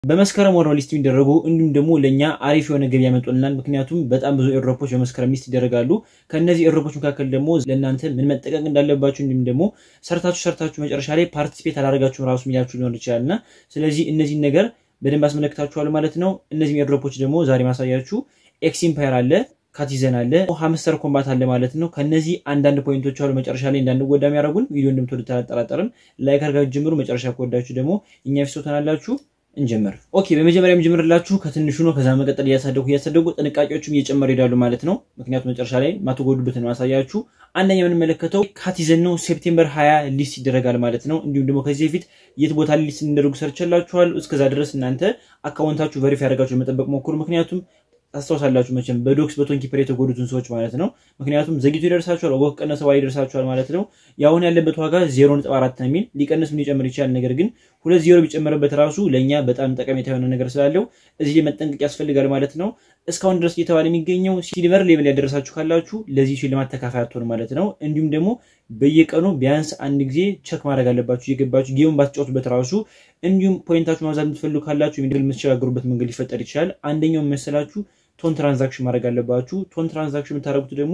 በመስከረም ወር ነው ሊስት የሚደረጉ እንዲሁም ደግሞ ለእኛ አሪፍ የሆነ ገቢ ያመጡልናል። ምክንያቱም በጣም ብዙ ኤርድሮፖች በመስከረም ሊስት ይደረጋሉ። ከእነዚህ ኤርድሮፖች መካከል ደግሞ ለእናንተ ምን መጠቀቅ እንዳለባችሁ እንዲሁም ደግሞ ሰርታችሁ ሰርታችሁ መጨረሻ ላይ ፓርቲሲፔት አላደረጋችሁም ራሱ የሚላችሁ ሊሆን ይችላል እና ስለዚህ እነዚህን ነገር በደንብ አስመለክታችኋል ማለት ነው። እነዚህም ኤርድሮፖች ደግሞ ዛሬ ማሳያችሁ ኤክስ ኢምፓየር አለ ካቲዘን አለ ሀምስተር ኮምባት አለ ማለት ነው። ከነዚህ አንዳንድ ፖይንቶች አሉ መጨረሻ ላይ እንዳንጎዳ የሚያደርጉን ቪዲዮ እንደምትወዱ አልጠራጠርም። ላይክ አድርጋችሁ ጀምሩ። መጨረሻ ከወዳችሁ ደግሞ እኛ ፊት ትሆናላችሁ። እንጀምር። ኦኬ በመጀመሪያ የምጀምርላችሁ ከትንሹ ነው። ከዛ መቀጠል እያሳደጉ እያሳደጉ ጥንቃቄዎችም እየጨመሩ ይሄዳሉ ማለት ነው። ምክንያቱም መጨረሻ ላይ ማትጎዱበትን ማሳያችሁ። አንደኛ የምንመለከተው ካቲዘን ነው። ሴፕቴምበር 20 ሊስት ይደረጋል ማለት ነው። እንዲሁም ደግሞ ከዚህ በፊት የት ቦታ ሊስት እንደደረጉ ሰርችላችኋል። እስከዛ ድረስ እናንተ አካውንታችሁ ቨሪፋይ ያደርጋችሁ ለመጠበቅ ሞክሩ። ምክንያቱም ታስታውሳላችሁ መቼም በዶክስ በቶን ኪፐር የተጎዱትን ሰዎች ማለት ነው። ምክንያቱም ዘግይቶ ይደርሳችኋል፣ ወቅ ቀነሰ ዋጋ ይደርሳችኋል ማለት ነው። የአሁን ያለበት ዋጋ ዜሮ ነጥብ አራት ነው የሚል ሊቀንስ ምን ሊጨምር ይችላል። ነገር ግን ሁለት ዜሮ ቢጨመርበት ራሱ ለእኛ በጣም ጠቀሜታ የሆነ ነገር ስላለው እዚህ ላይ መጠንቀቅ ያስፈልጋል ማለት ነው። እስካሁን ድረስ እየተባለ የሚገኘው ሲልቨር ሌቭል ያደረሳችሁ ካላችሁ ለዚህ ሽልማት ተካፋይ አትሆን ማለት ነው። እንዲሁም ደግሞ በየቀኑ ቢያንስ አንድ ጊዜ ቸክ ማድረግ አለባችሁ እየገባችሁ ጌሙን ባትጫወቱበት ራሱ እንዲሁም ፖይንታችሁ ማብዛት የምትፈልጉ ካላችሁ የሚድል የምትሸጋገሩበት መንገድ ሊፈጠር ይችላል። አንደኛው መሰላችሁ ቶን ትራንዛክሽን ማድረግ አለባችሁ። ቶን ትራንዛክሽን የምታደርጉት ደግሞ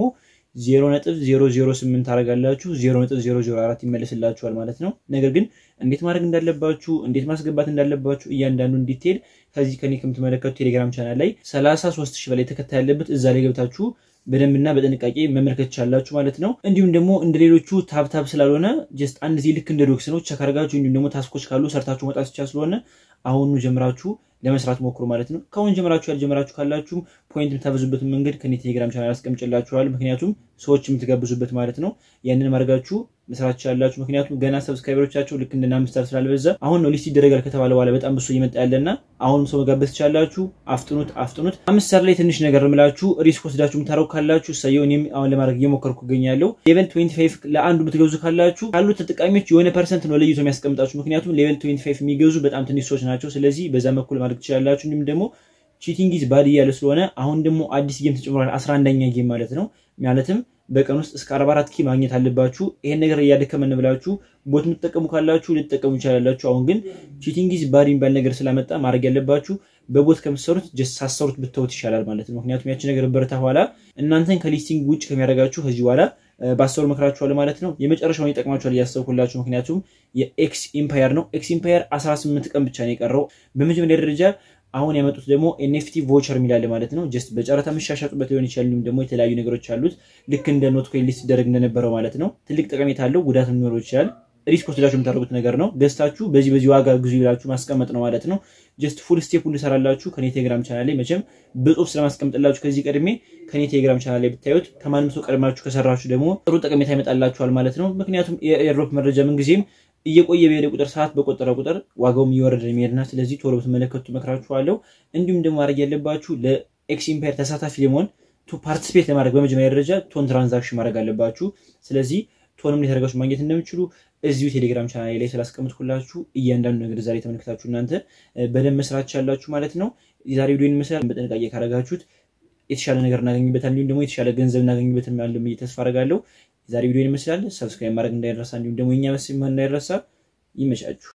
0.008 ታደርጋላችሁ 0.004 ይመለስላችኋል ማለት ነው። ነገር ግን እንዴት ማድረግ እንዳለባችሁ እንዴት ማስገባት እንዳለባችሁ እያንዳንዱን ዲቴል ከዚህ ከኔ ከምትመለከቱ ቴሌግራም ቻናል ላይ 33 ሺህ በላይ ተከታይ ያለበት እዛ ላይ ገብታችሁ በደንብና በጥንቃቄ መመልከት ቻላችሁ ማለት ነው። እንዲሁም ደግሞ እንደ ሌሎቹ ታብታብ ስላልሆነ ጀስት አንድ ዚህ ልክ እንደ ዶክስ ነው ቸክ አድርጋችሁ እንዲሁም ደግሞ ታስኮች ካሉ ሰርታችሁ መውጣት ብቻ ስለሆነ አሁኑ ጀምራችሁ ለመስራት ሞክሩ ማለት ነው። ከአሁን ጀምራችሁ ያልጀመራችሁ ካላችሁም ፖይንት የምታበዙበትን መንገድ ከኔ ቴሌግራም ቻናል አስቀምጭላችኋል። ምክንያቱም ሰዎች የምትጋብዙበት ማለት ነው። ያንን ማድረጋችሁ መስራት ትችላላችሁ። ምክንያቱም ገና ሰብስክራይበሮቻቸው ልክ እንደና አምስታር ስላልበዛ አሁን ነው ሊስት ይደረጋል ከተባለ በኋላ በጣም ብሶ እየመጣ ያለና አሁንም ሰው መጋበዝ ትችላላችሁ። አፍጥኑት አፍጥኑት። አምስታር ላይ ትንሽ ነገር ምላችሁ ሪስክ ወስዳችሁ የምታረጉ ካላችሁ እሰየው። እኔም አሁን ለማድረግ እየሞከርኩ እገኛለሁ። ሌቨል 25 ለአንዱ የምትገዙ ካላችሁ ካሉት ተጠቃሚዎች የሆነ ፐርሰንት ነው ለይቶ የሚያስቀምጣችሁ። ምክንያቱም ሌቨል 25 የሚገዙ በጣም ትንሽ ሰዎች ናቸው። ስለዚህ በዛ በኩል ማድረግ ትችላላችሁ። እንዲሁም ደግሞ ቺቲንግ ኢዝ ባድ እያለ ስለሆነ አሁን ደግሞ አዲስ ጌም ተጨምሯል። 11ኛ ጌም ማለት ነው። ማለትም በቀን ውስጥ እስከ 44 ኪ ማግኘት አለባችሁ። ይሄን ነገር እያደከመን ብላችሁ ቦት የምትጠቀሙ ካላችሁ ልትጠቀሙ ይቻላላችሁ። አሁን ግን ቺቲንግ ኢዝ ባድ የሚባል ነገር ስላመጣ ማድረግ ያለባችሁ በቦት ከምትሰሩት ጀስት ሳሰሩት ብትተውት ይሻላል ማለት ነው። ምክንያቱም ያቺ ነገር በረታ በኋላ እናንተን ከሊስቲንግ ውጭ ከሚያደርጋችሁ ከዚህ በኋላ ባሰሩ መክራችኋል ማለት ነው። የመጨረሻውን ይጠቅማችኋል እያሰብኩላችሁ። ምክንያቱም የኤክስ ኢምፓየር ነው። ኤክስ ኢምፓየር 18 ቀን ብቻ ነው የቀረው። በመጀመሪያ ደረጃ አሁን ያመጡት ደግሞ ኤንኤፍቲ ቮቸር የሚላለ ማለት ነው። ጀስት በጨረታ መሻሻጡበት ሊሆን ይችላል። እንዲሁም ደግሞ የተለያዩ ነገሮች አሉት። ልክ እንደ ኖት ኮይን ሊስት ይደረግ እንደነበረው ማለት ነው። ትልቅ ጠቀሜታ አለው፣ ጉዳት ሊኖረው ይችላል። ሪስክ ወስዳችሁ የምታደርጉት ነገር ነው። ገዝታችሁ በዚህ በዚህ ዋጋ ግዙ ይላችሁ ማስቀመጥ ነው ማለት ነው። ጀስት ፉል ስቴፕ ሁሉ ሰራላችሁ ከኔ ቴሌግራም ቻናል ላይ መቼም በጽሁፍ ስለማስቀምጥላችሁ ከዚህ ቀድሜ ከኔ ቴሌግራም ቻናል ላይ ብታዩት ከማንም ሰው ቀድማችሁ ከሰራችሁ ደግሞ ጥሩ ጠቀሜታ ይመጣላችኋል ማለት ነው። ምክንያቱም የኤርድሮፕ መረጃ ምንጊዜም እየቆየ በሄደ ቁጥር ሰዓት በቆጠረ ቁጥር ዋጋውም እየወረደ የሚሄድና ስለዚህ ቶሎ ብትመለከቱ መክራችኋለሁ። እንዲሁም ደግሞ ማድረግ ያለባችሁ ለኤክስ ኢምፓየር ተሳታፊ ለመሆን ቱ ፓርቲሲፔት ለማድረግ በመጀመሪያ ደረጃ ቶን ትራንዛክሽን ማድረግ አለባችሁ። ስለዚህ ቶንም የተደረጋችሁ ማግኘት እንደምችሉ እዚሁ ቴሌግራም ቻናል ላይ ስላስቀምጥኩላችሁ እያንዳንዱ ነገር ዛሬ ተመልክታችሁ እናንተ በደንብ መስራት ቻላችሁ ማለት ነው። የዛሬ ቪዲዮ ይመስላል። በጥንቃቄ ካረጋችሁት የተሻለ ነገር እናገኝበታል፣ እንዲሁም ደግሞ የተሻለ ገንዘብ እናገኝበት ያለ ተስፋ አረጋለሁ። የዛሬ ቪዲዮ ይመስላል። ሰብስክራይብ ማድረግ እንዳይረሳ፣ እንዲሁም ደግሞ የኛ መስ እንዳይረሳ። ይመቻችሁ።